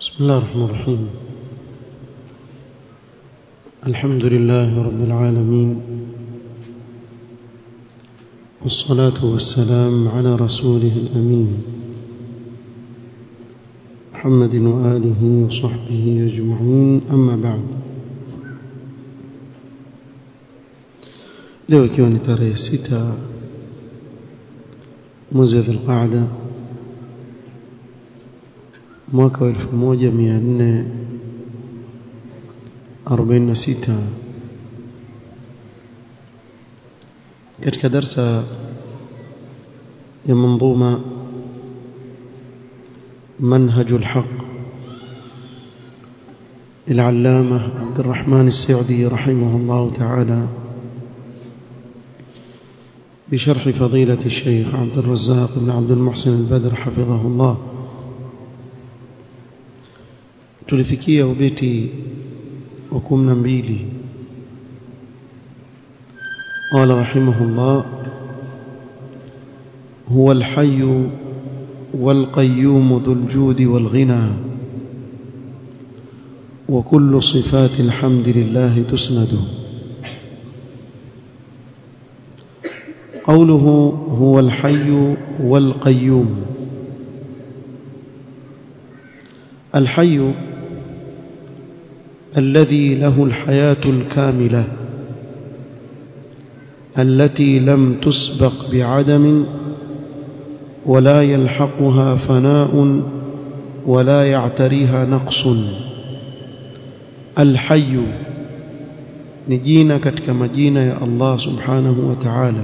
بسم الله الرحمن الرحيم الحمد لله رب العالمين والصلاة والسلام على رسوله الأمين محمد وآله وصحبه أجمعين أما بعد leo ikiwa ni tarehe sita mwezi wa dhulqaada mwaka wa elfu moja mia nne arobaini na sita katika darsa ya manzuma منهج الحق للعلامة عبد الرحمن السعدي رحمه الله تعالى بشرح فضيلة الشيخ عبد الرزاق بن عبد المحسن البدر حفظه الله tulifikia ubeti wa kumi na mbili قال رحمه الله هو الحي والقيوم ذو الجود والغنى وكل صفات الحمد لله تسند قوله هو الحي والقيوم الحي الذي له الحياة الكاملة التي لم تسبق بعدم ولا يلحقها فناء ولا يعتريها نقص الحي نجينا katika majina ya Allah subhanahu wa ta'ala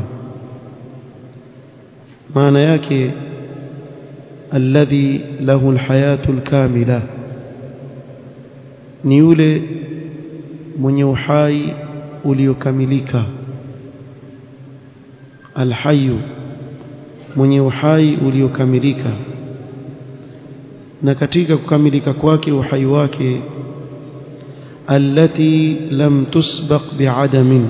maana yake alladhi lahu alhayatu alkamila ni yule mwenye uhai uliokamilika alhayu mwenye uhai uliokamilika na katika kukamilika kwake uhai wake allati lam tusbaq biadamin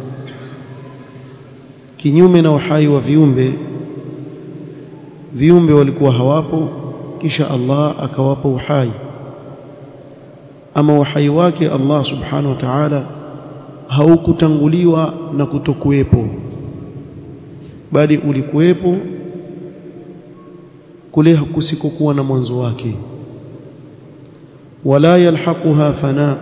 kinyume na uhai wa viumbe viumbe walikuwa hawapo kisha Allah akawapa uhai ama uhai wake Allah subhanahu wa ta'ala haukutanguliwa na kutokuwepo bali ulikuwepo kule kusikokuwa na mwanzo wake wala yalhaquha fana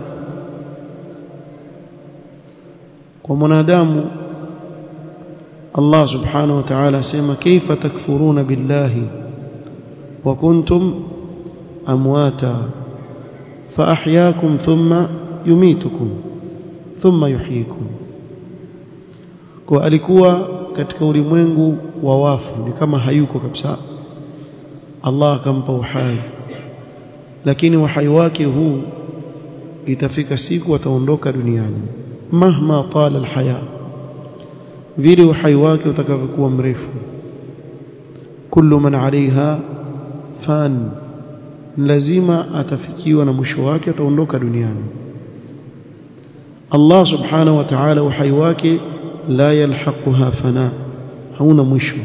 kwa mwanadamu Allah subhanahu wa ta'ala asema kaifa takfuruna billahi wa kuntum amwata fa ahyaakum thumma yumitukum thumma yuhyikum kwa alikuwa katika ulimwengu wa wafu ni kama hayuko kabisa Allah akampa uhai lakini uhai wake huu itafika siku ataondoka duniani mahma tala alhaya vile uhai wake utakavyokuwa mrefu kullu man alaiha fan lazima atafikiwa na mwisho wake ataondoka duniani Allah subhanahu wa ta'ala uhai wake la yalhaquha fana hauna mwisho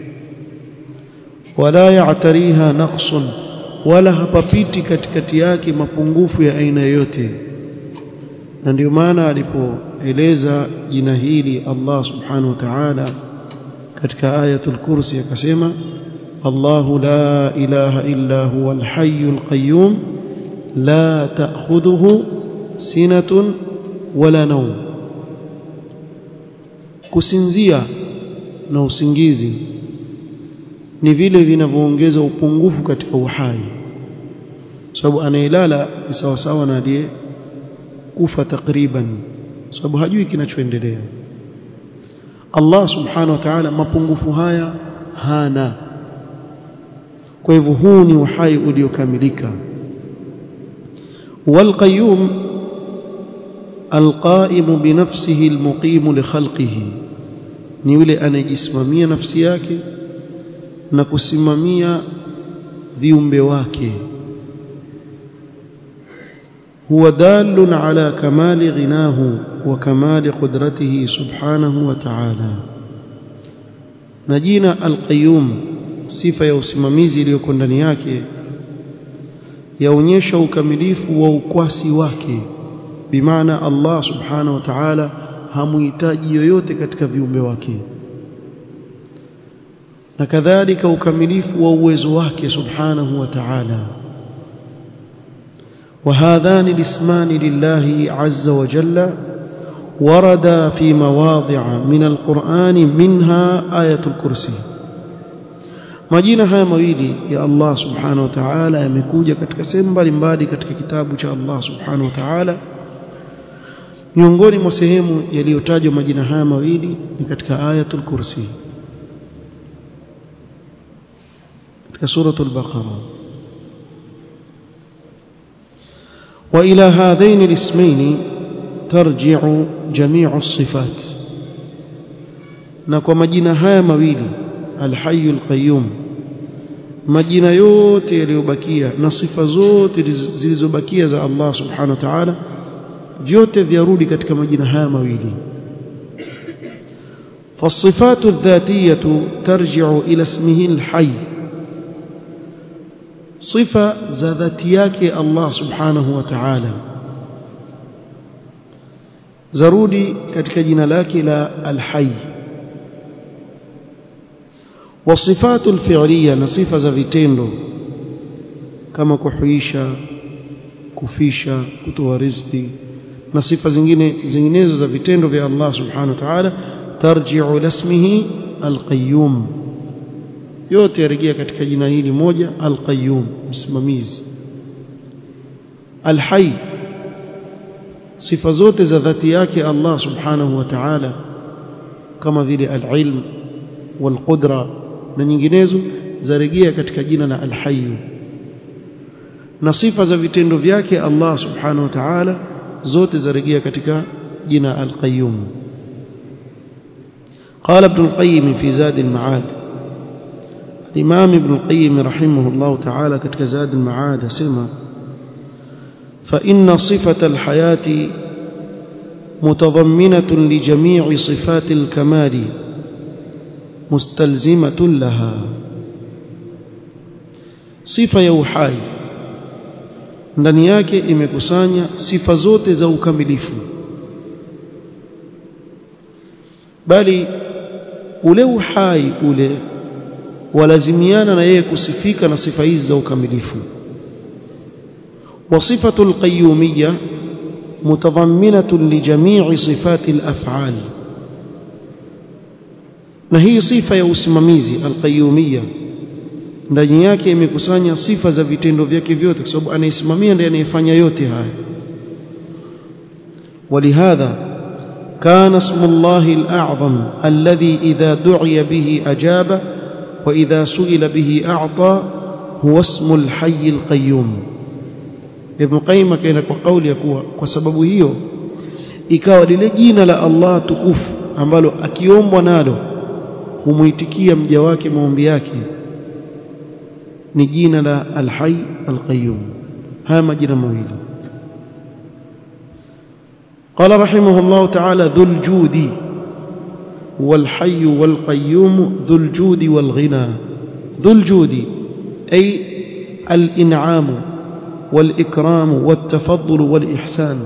wala ya'tariha naqsun wala hapapiti katikati yake mapungufu ya aina yoyote na ndio maana alipoeleza jina hili Allah subhanahu wa ta'ala katika ayatul kursi akasema Allahu la ilaha illa huwa al-hayyul qayyum la ta'khudhuhu sinatun wala nawm kusinzia na usingizi ni vile vinavyoongeza upungufu katika uhai sababu anayelala ni sawasawa na aliye kufa takriban sababu hajui kinachoendelea Allah subhanahu wa ta'ala mapungufu haya hana kwa hivyo huu ni uhai uliokamilika والقيوم القائم بنفسه المقيم لخلقه ni yule anayejisimamia nafsi yake na kusimamia viumbe wake huwa dalun ala kamali ghinahu wa kamali qudratihi subhanahu wa ta'ala na jina al-qayyum sifa ya usimamizi iliyoko ndani yake yaonyesha ukamilifu wa ukwasi wake bimaana Allah subhanahu wa ta'ala hamuhitaji yoyote katika viumbe wake na kadhalika ukamilifu wa uwezo wake subhanahu wa ta'ala وهذان الاسمان لله عز وجل وردا في مواضع من القرآن منها آية الكرسي majina haya mawili ya Allah subhanahu wa ta'ala yamekuja katika sehemu mbalimbali katika kitabu cha Allah subhanahu wa ta'ala miongoni mwa sehemu yaliyotajwa majina haya mawili ni katika ayatul kursi katika suratul baqara wa ila hadhain alismayn tarji'u jami'u as-sifat na kwa majina haya mawili الحي القيوم majina yote yaliyobakia na sifa zote zilizobakia za Allah subhanahu wa ta'ala vyote vyarudi katika majina haya mawili فالصفات الذاتية ترجع إلى اسمه الحي صفة ذاتياك الله سبحانه وتعالى زرودي katika jina lake la الحي والصفات الفعليه na sifa za vitendo kama kuhuisha kufisha kutoa riziki na sifa zingine zinginezo za vitendo vya Allah subhanahu wa ta'ala tarji'u ila ismihi al-qayyum yote yarejea katika jina hili moja al-qayyum msimamizi al-hayy sifa zote za dhati yake Allah subhanahu wa ta'ala kama vile al-ilm wal-qudra na nyinginezo zarejea katika jina la al-hayy na sifa za vitendo vyake Allah subhanahu wa ta'ala zote zarejea katika jina al-qayyum قال ابن القيم في زاد المعاد الإمام ابن القيم رحمه الله تعالى كتك زاد المعاد سمى فإن صفة الحياة متضمنة لجميع صفات الكمال مستلزمة لها صفة يوحاي ndani yake imekusanya sifa zote za ukamilifu bali ule uhai ule walazimiana na yeye kusifika na sifa hizi za ukamilifu وصفة القيومية متضمنة لجميع صفات الأفعال na hii sifa ya usimamizi alqayyumia ndani yake imekusanya sifa za vitendo vyake vyote kwa sababu anaisimamia ndiye anayefanya yote haya ولهذا كان اسم الله الأعظم الذي إذا دعي به أجاب وإذا سئل به أعطى هو اسم الحي القيوم ابن قيم كان قول يكون وسبب hiyo ikawa lile jina la Allah tukufu ambalo akiombwa nalo humuitikia mja wake maombi yake ni jina la Al-Hayy Al-Qayyum haya majina mawili قال رحمه الله تعالى ذو الجود والحي والقيوم ذو الجود والغنى ذو الجود أي الإنعام والإكرام والتفضل والإحسان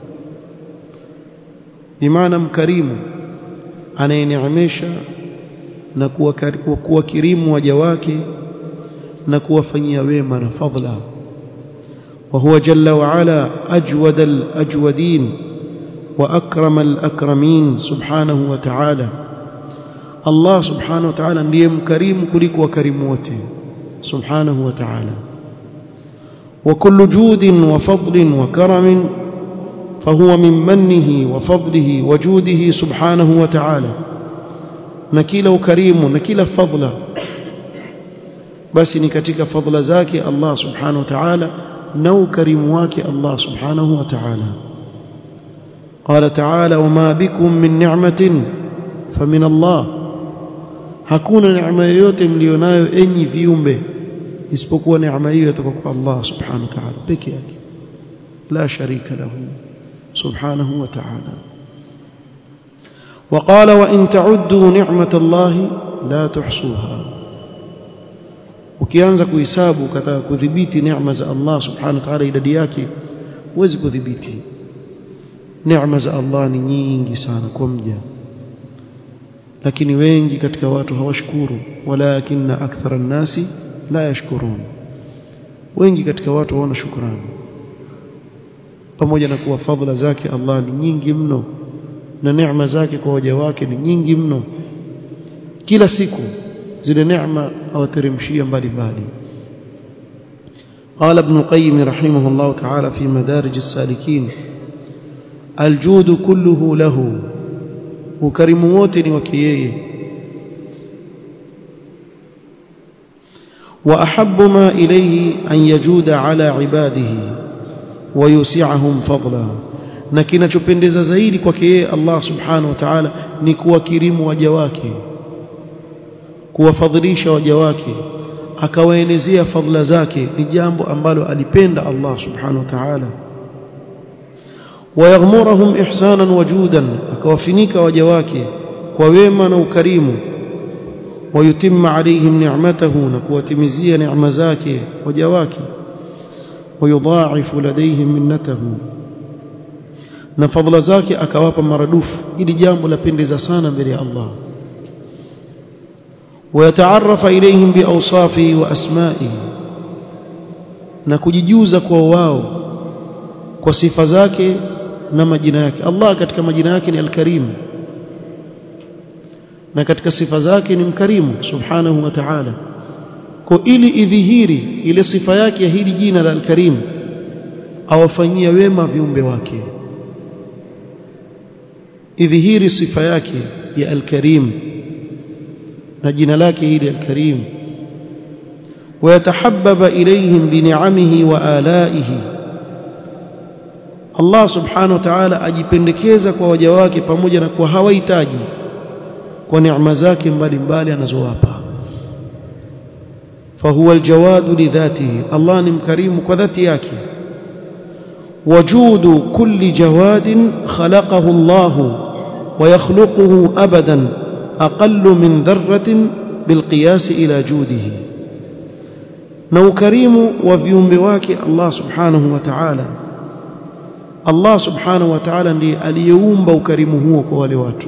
بمعنى مكريم anayeneemesha na kuwakirimu waja wake na kuwafanyia wema na fadla وهو جل وعلا أجود الأجودين وأكرم الأكرمين سبحانه وتعالى الله سبحانه وتعالى ndiye mkarimu kuliko wakarimu wote سبحانه وتعالى وكل جود وفضل وكرم فهو من منه وفضله وجوده سبحانه وتعالى نكيل كريم نكيل فضل بس ni katika fadhila zake Allah subhanahu wa ta'ala na ukarimu wake Allah subhanahu wa ta'ala قال تعالى وما بكم من نعمة فمن الله hakuna neema yoyote mlionayo enyi viumbe isipokuwa neema hiyo kutoka kwa Allah subhanahu wa ta'ala peke yake la sharika lahu subhanahu wa ta'ala وقال وإن تعدوا نعمة الله لا تحصوها ukianza kuhesabu ukataka kudhibiti neema za Allah subhanahu wa ta'ala idadi yake huwezi kudhibiti neema za Allah ni nyingi sana kwa mja lakini wengi katika watu hawashukuru walakinna akthara nasi la yashkurun wengi katika watu hawana shukrani pamoja na kuwa fadhila zake Allah ni nyingi mno na neema zake kwa waja wake ni nyingi mno kila siku zile neema awateremshia mbalimbali قال ابن القيم رحمه الله تعالى في مدارج السالكين الجود كله له وكرم wote وكييه وأحب ما إليه أن يجود على عباده ويوسعهم فضلا na kinachopendeza zaidi kwake yeye Allah subhanahu wa ta'ala ni kuwakirimu waja wake kuwafadhilisha waja wake akawaenezea fadhila zake ni jambo ambalo alipenda Allah subhanahu wa ta'ala wayaghmurahum ihsanan wajudan akawafinika waja wake kwa wema na ukarimu wayutimma alaihim ni'matahu na kuwatimizia neema zake waja wake wayudha'ifu ladaihim minnatahu na fadhila zake akawapa maradufu ili jambo lapendeza sana mbele ya Allah ويتعرف إليهم بأوصافه وأسمائه na kujijuza kwa wao kwa sifa zake na majina yake Allah katika majina yake ni al-Karim na katika sifa zake ni mkarimu subhanahu wa ta'ala kwa ili idhihiri ile sifa yake ya hili jina la al-Karim awafanyia wema viumbe wake idhihiri sifa yake ya al-Karim na jina lake hili al-Karim ويتحبب إليهم بنعمه وآلائه Allah subhanahu wa ta'ala ajipendekeza kwa waja wake pamoja na kuwa hawahitaji kwa neema zake mbalimbali anazowapa fahuwa aljawadu lidhatihi Allah ni mkarimu kwa dhati yake wajudu kulli jawadin khalaqahu Allah wa yakhluquhu abadan aqallu min dharratin bilqiyas ila judihi na ukarimu wa viumbe wake Allah subhanahu wa ta'ala Allah subhanahu wa ta'ala ndiye aliyeumba ukarimu huo kwa wale watu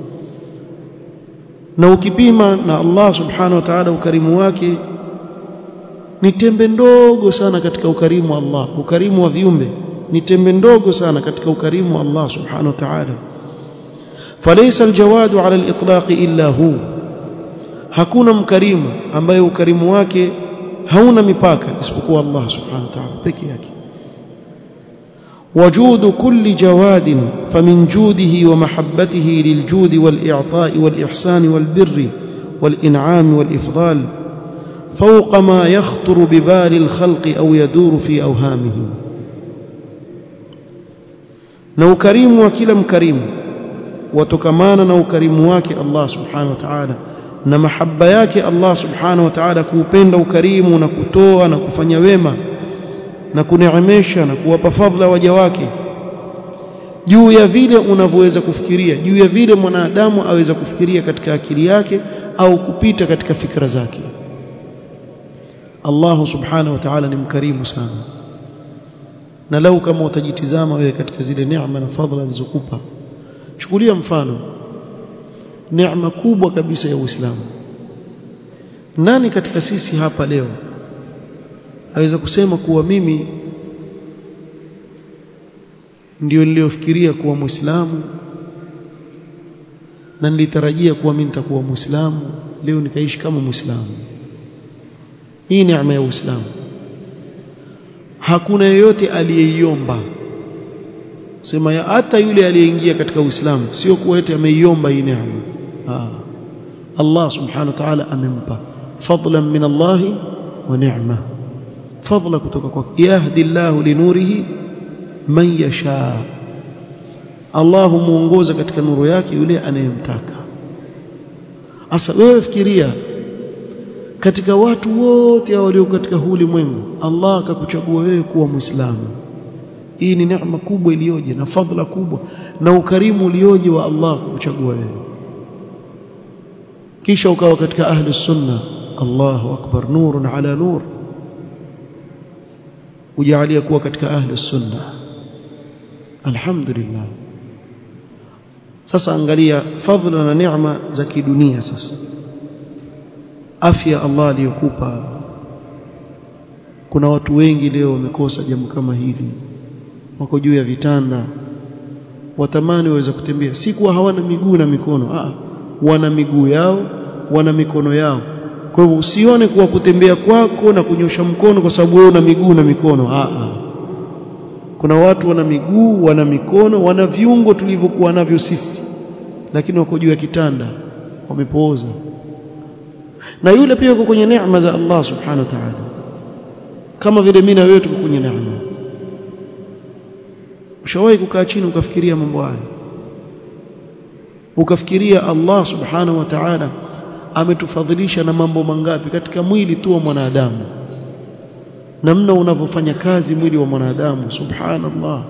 na ukipima na Allah subhanahu wa ta'ala ukarimu wake ni tembe ndogo sana katika ukarimu wa Allah ukarimu wa viumbe ni tembe ndogo sana katika ukarimu wa Allah subhanahu wa ta'ala فليس الجواد على الإطلاق إلا هو hakuna mkarimu ambaye ukarimu wake hauna mipaka isipokuwa Allah subhanahu wa ta'ala peke yake وجود كل جواد فمن جوده ومحبته للجود والإعطاء والإحسان والبر والإنعام والإفضال فوق ما يخطر ببال الخلق أو يدور في أوهامهم نو كريم وكلم كريم وتكمان نو كريم واك الله سبحانه وتعالى na mahaba yake Allah subhanahu wa ta'ala kuupenda ukarimu na kutoa na kufanya wema na kuneemesha na kuwapa fadhila waja wake juu ya vile unavyoweza kufikiria juu ya vile mwanadamu aweza kufikiria katika akili yake au kupita katika fikra zake Allah subhanahu wa ta'ala ni mkarimu sana na lau kama utajitizama wewe katika zile neema na fadhila alizokupa chukulia mfano neema kubwa kabisa ya Uislamu nani katika sisi hapa leo aweza kusema kuwa mimi ndio niliofikiria kuwa Muislamu na nilitarajia kuwa mimi nitakuwa Muislamu leo nikaishi kama Muislamu hii neema ya Uislamu hakuna yeyote aliyeiomba sema ya hata yule aliyeingia katika Uislamu sio kuwa eti ameiomba hii neema Allah subhanahu wa ta'ala amempa fadlan min Allah wa ni'ma fadla kutoka kwa yahdi Allah linurihi man yasha Allah muongoza katika nuru yake yule anayemtaka asa wewe fikiria katika watu wote walio katika huu ulimwengu Allah akakuchagua wewe kuwa muislamu hii ni neema kubwa iliyoje na fadhila kubwa na ukarimu ulioje wa Allah kukuchagua wewe kisha ukawa katika ahli sunna Allahu akbar nurun ala nur ujalia kuwa katika ahli sunna alhamdulillah sasa angalia fadhila na neema za kidunia sasa afya Allah aliyokupa kuna watu wengi leo wamekosa jambo kama hili wako juu ya vitanda watamani waweza kutembea si kuwa hawana miguu na mikono ah wana miguu yao wana mikono yao kwa hivyo usione kuwa kutembea kwako na kunyosha mkono kwa sababu wewe una miguu na mikono ah ah kuna watu wana miguu wana mikono wana viungo tulivyokuwa navyo sisi lakini wako juu ya kitanda wamepooza na yule pia yuko kwenye neema za Allah subhanahu wa ta'ala kama vile mimi na wewe tuko kwenye neema ushawahi kukaa chini ukafikiria mambo haya ukafikiria Allah subhanahu wa ta'ala ametufadhilisha na mambo mangapi katika mwili tu wa mwanadamu namna unavyofanya kazi mwili wa mwanadamu subhanallah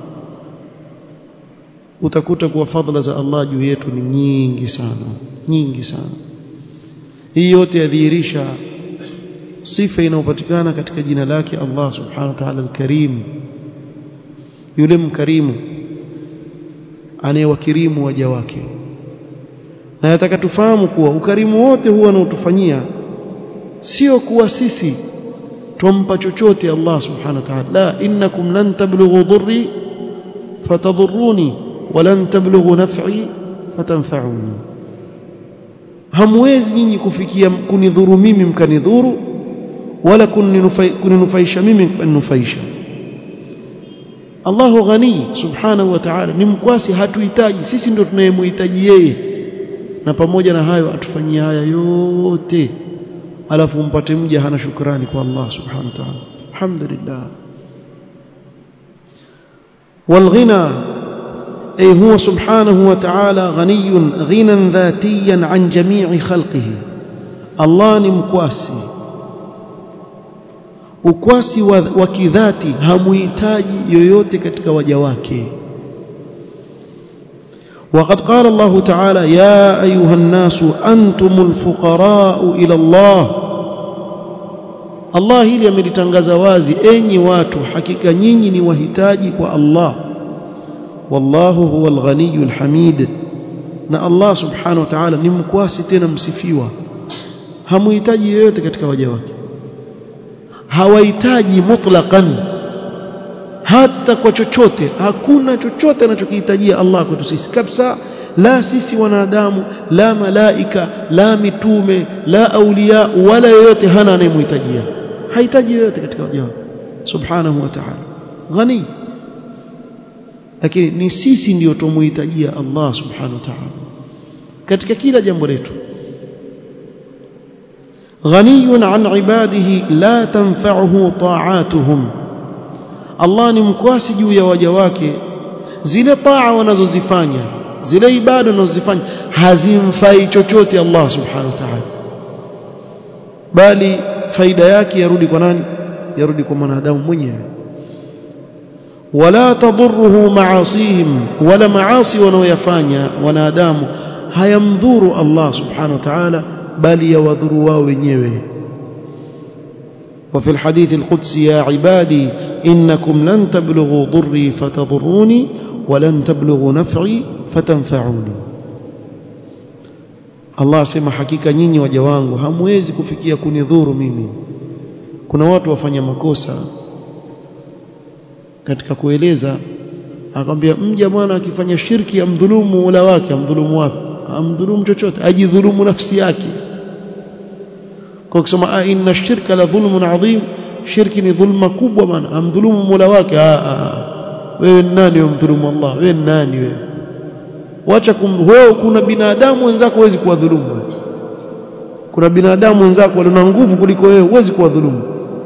utakuta kuwa fadhila za Allah juu yetu ni nyingi sana nyingi sana hii yote yadhihirisha sifa inayopatikana katika jina lake Allah subhanahu wa ta'ala al-Karim yule mkarimu anayewakirimu waja wake na nataka tufahamu kuwa ukarimu wote huwa anaotufanyia sio kuwa sisi tumpa chochote Allah subhanahu wa ta'ala la innakum lan tablughu dhurri fatadhurruni wa lan tablughu naf'i fatanfa'uni hamwezi nyinyi kufikia kunidhuru mimi mkanidhuru wala kuninufaisha mimi mkaninufaisha Allahu ghani subhanahu wa ta'ala ni mkwasi hatuhitaji sisi ndio tunayemhitaji yeye na pamoja na hayo atufanyia haya yote alafu mpate mja hana shukrani kwa Allah subhanahu wa ta'ala alhamdulillah والغنى أي هو سبحانه وتعالى غني غنى ذاتيا عن جميع خلقه الله نمكواسي ukwasi wa, wa kidhati hamuhitaji yoyote katika waja wake وقد قال الله تعالى يا أيها الناس أنتم الفقراء إلى الله Allah hili amelitangaza wazi enyi watu hakika nyinyi ni wahitaji kwa Allah wallahu huwal ghaniyul hamid na Allah subhanahu wa ta'ala ni mkwasi tena msifiwa hamuhitaji yoyote katika waja wake hawahitaji mutlaqan hata kwa chochote hakuna chochote anachokihitajia Allah kwetu sisi kabisa la sisi wanadamu la malaika la mitume la aulia wala yoyote hana anayemhitajia hahitaji yoyote katika waja wake subhanahu wa ta'ala ghani lakini ni sisi ndio tumuhitajia Allah subhanahu wa ta'ala katika kila jambo letu غني عن عباده لا تنفعه طاعاتهم Allah ni mkwasi juu ya waja wake zile taa wanazozifanya zile ibada wanazozifanya hazimfai chochote Allah subhanahu wa ta'ala bali faida yake yarudi kwa nani yarudi kwa mwanadamu mwenyewe wala tadurruhu maasihim wala maasi wanaoyafanya wanadamu hayamdhuru Allah subhanahu wa ta'ala bali yawadhuru wao wenyewe وفي الحديث القدسي يا عبادي إنكم لن تبلغوا ضري فتضروني ولن تبلغوا نفعي فتنفعوني Allah asema hakika nyinyi waja wangu hamwezi kufikia kunidhuru mimi kuna watu wafanya makosa katika kueleza akamwambia mja bwana akifanya shirki amdhulumu Mola wake amdhulumu wapi amdhulumu chochote ajidhulumu nafsi yake kwa kusema inna shirka la dhulmun adhim shirki ni dhulma kubwa bana amdhulumu Mola wake wewe nani umdhulumu Allah wewe nani wewe wacha wewe kuna binadamu wenzako huwezi kuwadhulumu kuna binadamu wenzako walio nguvu kuliko wewe huwezi kuwadhulumu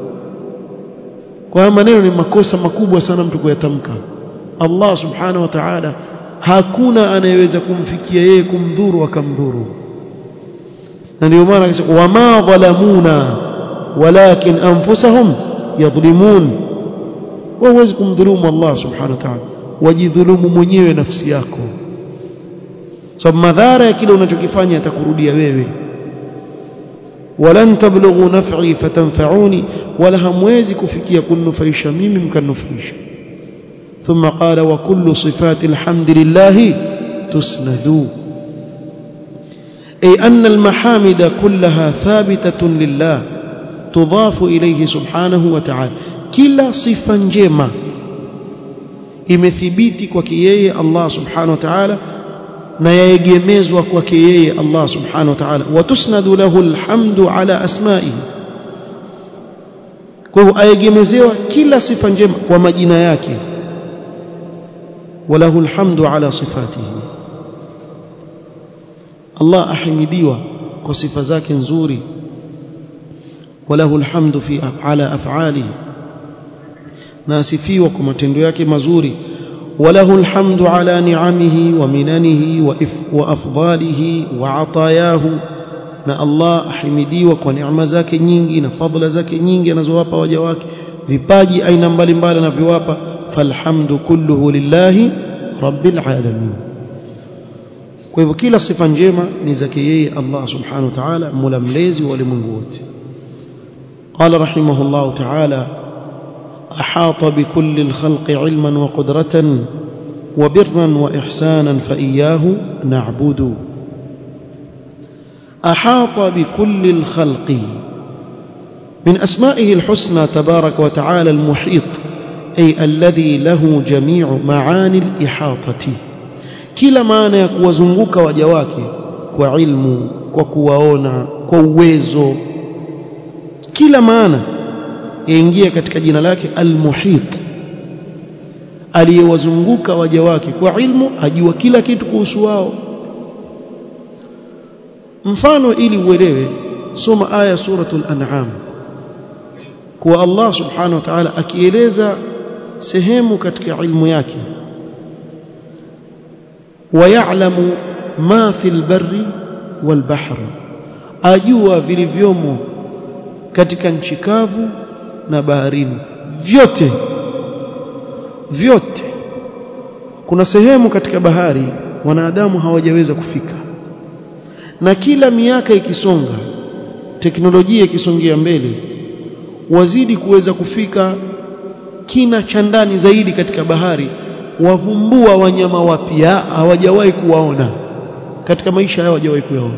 kwa maneno ni makosa makubwa sana mtu kuyatamka Allah subhanahu wa ta'ala hakuna anayeweza kumfikia yeye kumdhuru akamdhuru na ndio maana akasema wama dhalamuna walakin anfusahum yadhlimun wewe huwezi kumdhulumu Allah subhanahu wa ta'ala wajidhulumu mwenyewe nafsi yako sababu madhara ya kile unachokifanya yatakurudia wewe walan tablughu naf'i fatanfa'uni wala hamwezi kufikia kunufaisha mimi mkanufaisha ثم قال وكل صفات الحمد لله تسند أي أن المحامد كلها ثابتة لله تضاف إليه سبحانه وتعالى كلا صفة njema imethibiti kwake yeye Allah subhanahu wa ta'ala na yaegemezwa kwake yeye Allah subhanahu wa ta'ala watusnadu lahu alhamdu ala asma'ihi kwa hivyo aegemezewa kila sifa njema kwa majina yake وله الحمد على صفاته الله أحمديوا وصف ذاك نزوري وله الحمد في على أفعاله ناسفيوا كما تندوياك مزوري وله الحمد على نعمه ومننه وأفضاله وعطاياه na Allah ahimidiwa kwa neema zake nyingi na fadhila zake nyingi anazowapa waja wake vipaji aina mbalimbali anavyowapa falhamdu kulluhu lillahi rabbil alamin kwa hivyo kila sifa njema ni zake yeye Allah subhanahu wa ta'ala mola mlezi wa ulimwengu wote قال رحمه الله تعالى أحاط بكل الخلق علما وقدرة وبرا وإحسانا فإياه نعبد أحاط بكل الخلق من أسمائه الحسنى تبارك وتعالى المحيط أي الذي له جميع معاني الإحاطة kila maana ya kuwazunguka waja wake kwa ilmu kwa kuwaona kwa uwezo kila maana yaingia katika jina lake almuhit aliyewazunguka waja wake kwa ilmu ajua kila kitu kuhusu wao mfano ili uelewe soma aya suratul an'am kwa Allah subhanahu wa ta'ala akieleza sehemu katika ilmu yake ويعلم ما في البر والبحر ajua vilivyomo katika nchi kavu na baharini vyote vyote kuna sehemu katika bahari wanadamu hawajaweza kufika na kila miaka ikisonga teknolojia ikisongea mbele wazidi kuweza kufika kina cha ndani zaidi katika bahari wavumbua wanyama wapya hawajawahi kuwaona katika maisha yao hawajawahi kuyaona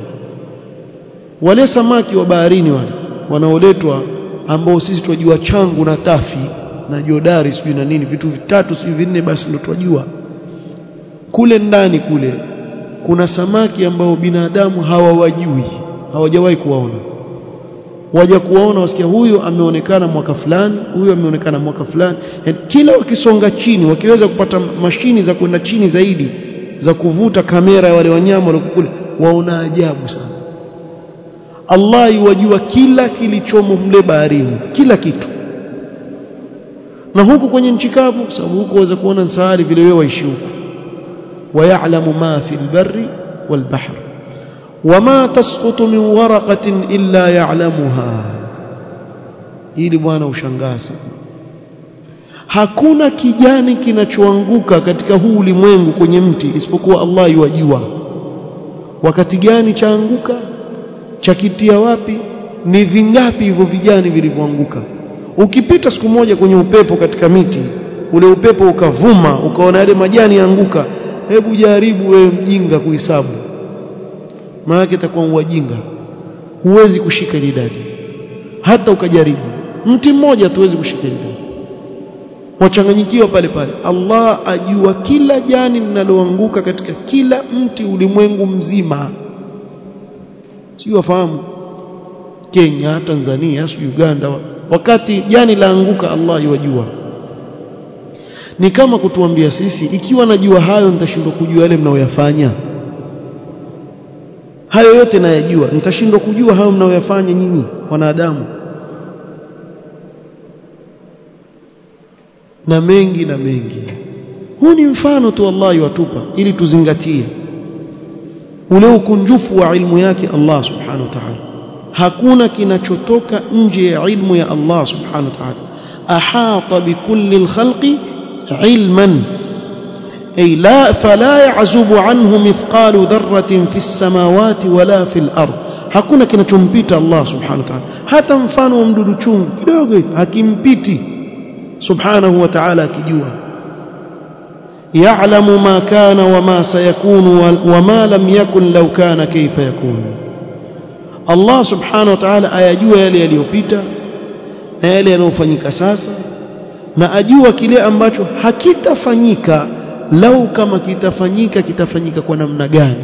wale samaki wa baharini wale wanaoletwa ambao sisi tunajua changu na tafi na jodari sijui na nini vitu vitatu sijui vinne basi ndio tunajua kule ndani kule kuna samaki ambao binadamu hawawajui hawajawahi kuwaona waja kuwaona wasikia huyu ameonekana mwaka fulani huyu ameonekana mwaka fulani yani, kila wakisonga chini wakiweza kupata mashini za kwenda chini zaidi za kuvuta kamera ya wale wanyama waliokule waona ajabu sana Allah yuwajua kila kilichomo mle baharini kila kitu na huku kwenye nchi kavu sababu huku waweza kuona nsahari vile wewe waishi huku ويعلم ما في البر والبحر وما تسقط من ورقة إلا يعلمها ili bwana ushangaza hakuna kijani kinachoanguka katika huu ulimwengu kwenye mti isipokuwa Allah yuwajua wakati gani chaanguka chakitia wapi ni vingapi hivyo vijani vilivyoanguka ukipita siku moja kwenye upepo katika miti ule upepo ukavuma ukaona yale majani yaanguka hebu jaribu wewe mjinga kuhesabu maana itakuwa uwajinga huwezi kushika ile idadi hata ukajaribu mti mmoja tuwezi kushika ile idadi wachanganyikiwa pale pale Allah ajua kila jani linaloanguka katika kila mti ulimwengu mzima sio wafahamu Kenya Tanzania sio Uganda wakati jani laanguka Allah yajua ni kama kutuambia sisi ikiwa najua hayo nitashindwa kujua yale mnayoyafanya hayo yote nayajua nitashindwa kujua hayo mnayoyafanya nyinyi wanadamu na mengi na mengi huu ni mfano tu Allah yatupa ili tuzingatie ule ukunjufu wa ilmu yake Allah subhanahu wa ta'ala hakuna kinachotoka nje ya ilmu ya Allah subhanahu wa ta'ala ahata bikulli alkhalqi علما أي لا فلا يعزب عنه مثقال ذرة في السماوات ولا في الأرض hakuna kinachompita Allah subhanahu wa ta'ala hata mfano wa mdudu chungu kidogo hakimpiti subhanahu wa ta'ala akijua ya'lamu ma kana wa ma sayakunu wa ma lam yakun law kana kayfa yakun Allah subhanahu wa ta'ala ayajua yale yaliyopita na yale yanayofanyika sasa na ajua kile ambacho hakitafanyika lau kama kitafanyika kitafanyika kwa namna gani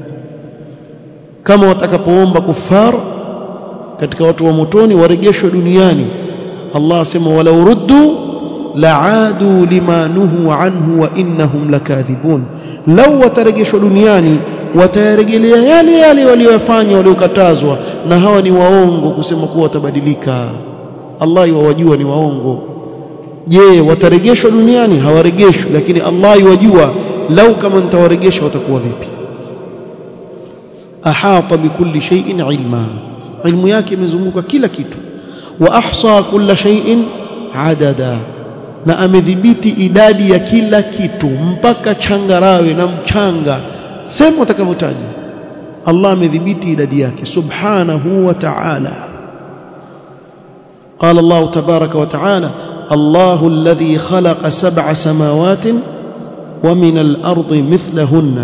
kama watakapoomba kufar katika watu wa motoni warejeshwe duniani Allah asema walau ruddu la'adu lima nuhu anhu wa innahum lakadhibun lau watarejeshwa duniani watayarejelea yale yale waliyofanya waliokatazwa na hawa ni waongo kusema kuwa watabadilika Allah yuwajua ni waongo je watarejeshwa duniani hawarejeshwi lakini Allah yuwajua lau kama nitawarejesha watakuwa vipi ahata bikulli shay'in ilma ilmu yake imezunguka kila kitu wa ahsa kulla shay'in adada na amedhibiti idadi ya kila kitu mpaka changarawe na mchanga sema utakavyotaja Allah amedhibiti idadi yake subhanahu wa ta'ala قال الله تبارك وتعالى الله الذي خلق سبع سماوات ومن الأرض مثلهن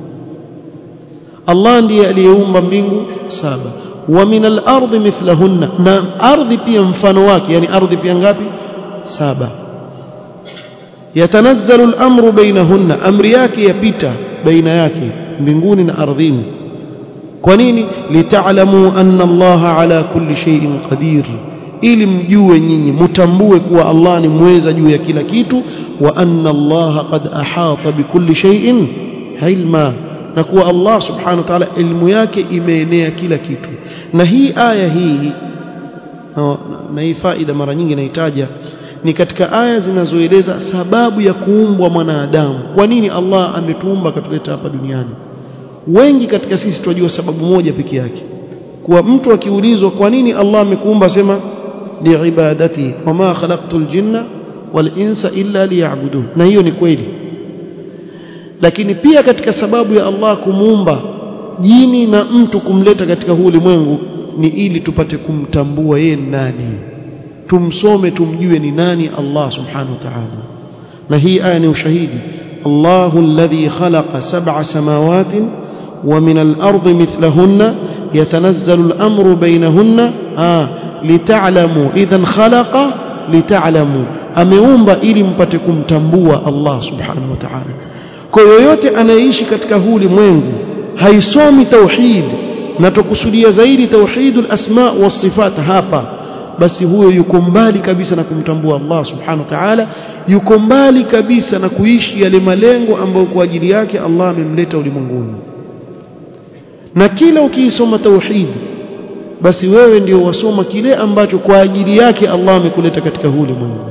الله ndiye aliyeumba mbingu saba wa min al-ardi mithlahunna na ardhi pia mfano wake yani ardhi pia ngapi saba yatanazzalu al-amru bainahunna amri yake yapita baina yake mbinguni na ardhini kwa nini lita'lamu anna Allah ala kulli shay'in qadir ili mjue nyinyi mtambue kuwa Allah ni mweza juu ya kila kitu wa anna Allah qad ahata bikulli shay'in ilma na kuwa Allah subhanahu wa ta'ala ilmu yake imeenea kila kitu na hii aya hii na hii faida mara nyingi naitaja ni katika aya zinazoeleza sababu ya kuumbwa mwanadamu kwa nini Allah ametuumba akatuleta hapa duniani wengi katika sisi tunajua sababu moja peke yake kuwa mtu akiulizwa kwa nini Allah amekuumba sema liibadati wama khalaqtul jinna wal insa illa liya'budun na hiyo ni kweli lakini pia katika sababu ya Allah kumuumba jini na mtu kumleta katika huu ulimwengu ni ili tupate kumtambua yeye nani tumsome tumjue ni nani Allah subhanahu wa ta'ala na hii aya ni ushahidi Allahu alladhi khalaqa sab'a samawatin wa min al-ardi mithlahunna yatanazzalu al-amru bainahunna ah lita'lamu idhan khalaqa lita'lamu ameumba ili mpate kumtambua Allah subhanahu wa ta'ala kwa yoyote anayeishi katika huu ulimwengu haisomi tauhid na tukusudia zaidi tauhidul asma was sifat hapa basi huyo yuko mbali kabisa na kumtambua Allah subhanahu wa ta'ala yuko mbali kabisa na kuishi yale malengo ambayo kwa ajili yake Allah amemleta ulimwenguni na kila ukiisoma tauhid basi wewe ndio wasoma kile ambacho kwa ajili yake Allah amekuleta katika huu ulimwengu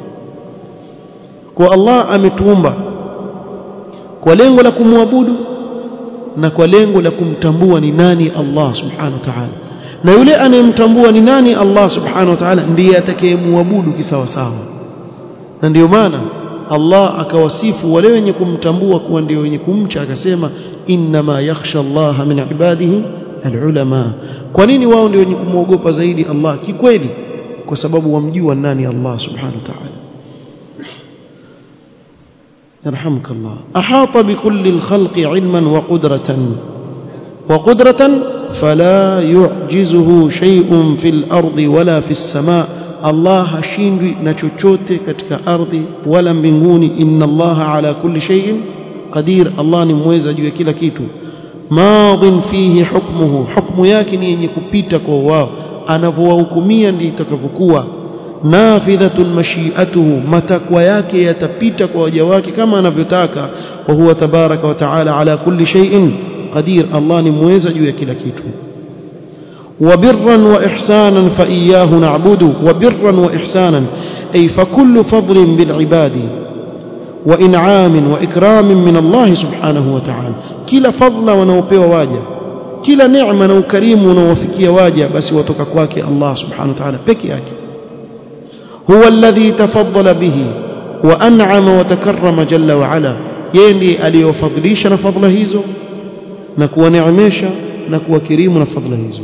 kwa Allah ametuumba kwa lengo la kumwabudu na kwa lengo la kumtambua ni nani Allah subhanahu wa ta'ala na yule anayemtambua ni nani Allah subhanahu wa ta'ala ndiye atakayemwabudu kisawa sawa na ndio maana Allah akawasifu wale wenye kumtambua kuwa ndio wenye kumcha akasema innama yakhsha Allah min ibadihi alulama kwa nini wao ndio wenye kumwogopa zaidi Allah kikweli kwa sababu wamjua nani Allah subhanahu wa ta'ala يرحمك الله أحاط بكل الخلق علما وقدرة وقدرة فلا يعجزه شيء في الأرض ولا في السماء الله hashindwi na chochote katika ardhi wala mbinguni inna Allah ala kulli shay'in qadir Allah ni mweza juu ya kila kitu madhin fihi hukmuhu hukmu yake ni yenye kupita kwa wao anavyowahukumia ndiyo itakavyokuwa nafidhatun mashiatuhu matakwa yake yatapita kwa waja wake kama anavyotaka wa huwa tabaraka wa taala ala kulli shay'in qadir Allah ni mweza juu ya kila kitu وبرا واحسانا فاياه نعبد وبرا واحسانا اي فكل فضل بالعباد وانعام واكرام من الله سبحانه وتعالى كلا فضل wanaopewa waja kila neema na ukarimu unaowafikia waja basi watoka kwake Allah subhanahu wa ta'ala peke yake هو الذي تفضل به وانعم وتكرم جل وعلا yeye ndiye aliyofadhilisha na fadhila hizo na kuwaneemesha na kuwakirimu na fadhila hizo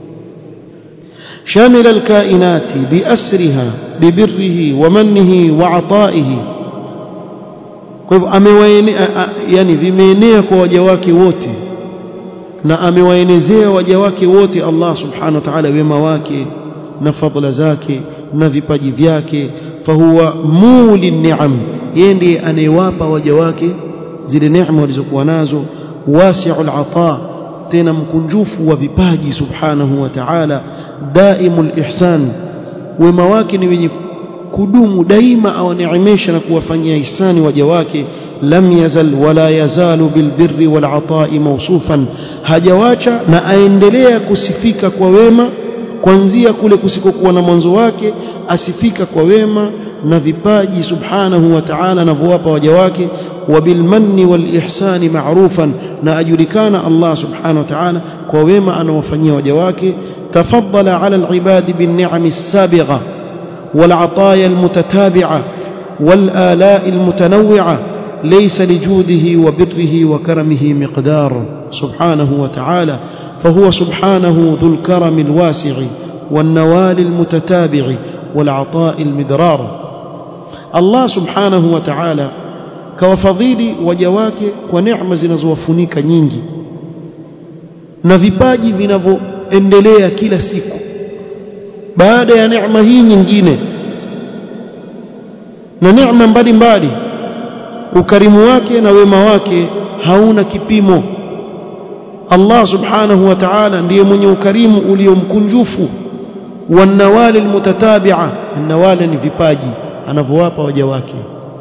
شامل الكائنات بأسرها ببره ومنه وعطائه kwa hivyo amewaenea yani vimeenea kwa waja wake wote na amewaenezea waja wake wote Allah subhanahu wa ta'ala wema wake na fadhila zake na vipaji vyake fahuwa muli ni'am yeye ndiye anayewapa waja wake zile neema walizokuwa nazo wasi'ul ata tena mkunjufu wa vipaji subhanahu wa ta'ala daimul ihsan wema wake ni wenye kudumu daima awaneemesha na kuwafanyia ihsani waja wake lam yazal wala yazalu bilbirri wal atai mawsufan hajawacha na aendelea kusifika kwa wema kuanzia kule kusikokuwa na mwanzo wake asifika kwa wema na vipaji subhanahu wa ta'ala anavyowapa waja wake wabilmanni walihsani ma'rufan na ajulikana Allah subhanahu wa ta'ala kwa wema anawafanyia waja wake tafaddala ala alibadi binni'ami as-sabigha والعطايا المتتابعة والآلاء المتنوعة ليس لجوده وبره وكرمه مقدار سبحانه وتعالى فهو سبحانه ذو الكرم الواسع والنوال المتتابع والعطاء المدرار الله سبحانه وتعالى كوفضيل وجواك ونعم zinazowafunika nyingi na vipaji vinavyoendelea kila siku baada ya neema hii nyingine na neema mbalimbali ukarimu wake na wema wake hauna kipimo Allah subhanahu wa ta'ala ndiye mwenye ukarimu uliomkunjufu wanawali almutatabi'a annawali ni vipaji anavyowapa waja wake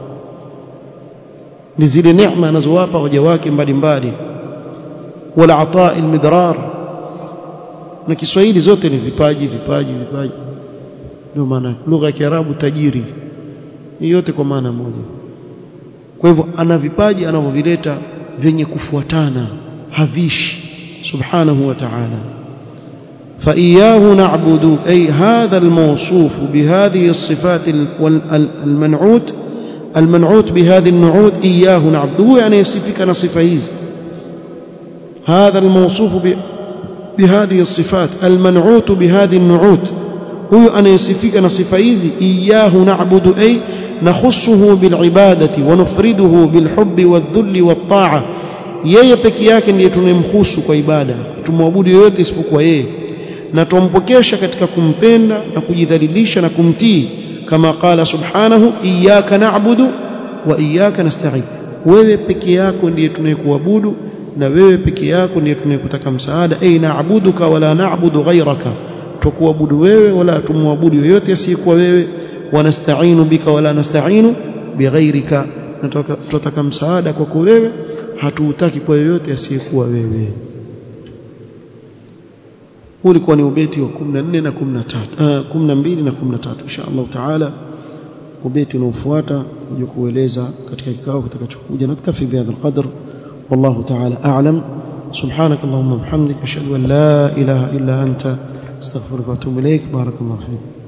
ni zile neema anazowapa waja wake mbalimbali wala ataa almidrar na Kiswahili zote ni vipaji vipaji vipaji ndio maana lugha ya Kiarabu tajiri ni yote kwa maana moja kwa hivyo ana vipaji anavyovileta vyenye kufuatana havishi subhanahu wa ta'ala فإياه نعبد أي هذا الموصوف بهذه الصفات المنعوت المنعوت بهذه النعوت إياه نعبده يعني يصفك نصف هذه هذا الموصوف بهذه الصفات المنعوت بهذه النعوت هو أن يصفك نصف هذه إياه نعبد أي نخصه بالعبادة ونفرده بالحب والذل والطاعة yeye peke yake ndiye tunemhusu kwa ibada tumwabudu yoyote isipokuwa yeye na tumpokesha katika kumpenda na kujidhalilisha na kumtii kama qala subhanahu iyyaka na'budu wa iyyaka nasta'in wewe peke yako ndiye tunayekuabudu na wewe peke yako ndiye tunayekutaka msaada ay na'buduka wala na'budu ghayraka tukuabudu wewe wala tumwabudu yoyote asiyekuwa wewe wanasta'inu bika wala nasta'inu bighayrika tunataka msaada kwako wewe hatuutaki kwa yoyote asiyekuwa wewe huu ulikuwa ni ubeti wa 14 na 13 uh, 12 na 13 insha Allah taala ubeti unaofuata kuja kueleza katika kikao kitakachokuja naktafi bihadha alqadr والله تعالى أعلم سبحانك اللهم وبحمدك أشهد أن لا إله إلا أنت استغفرك وأتوب إليك بارك الله فيك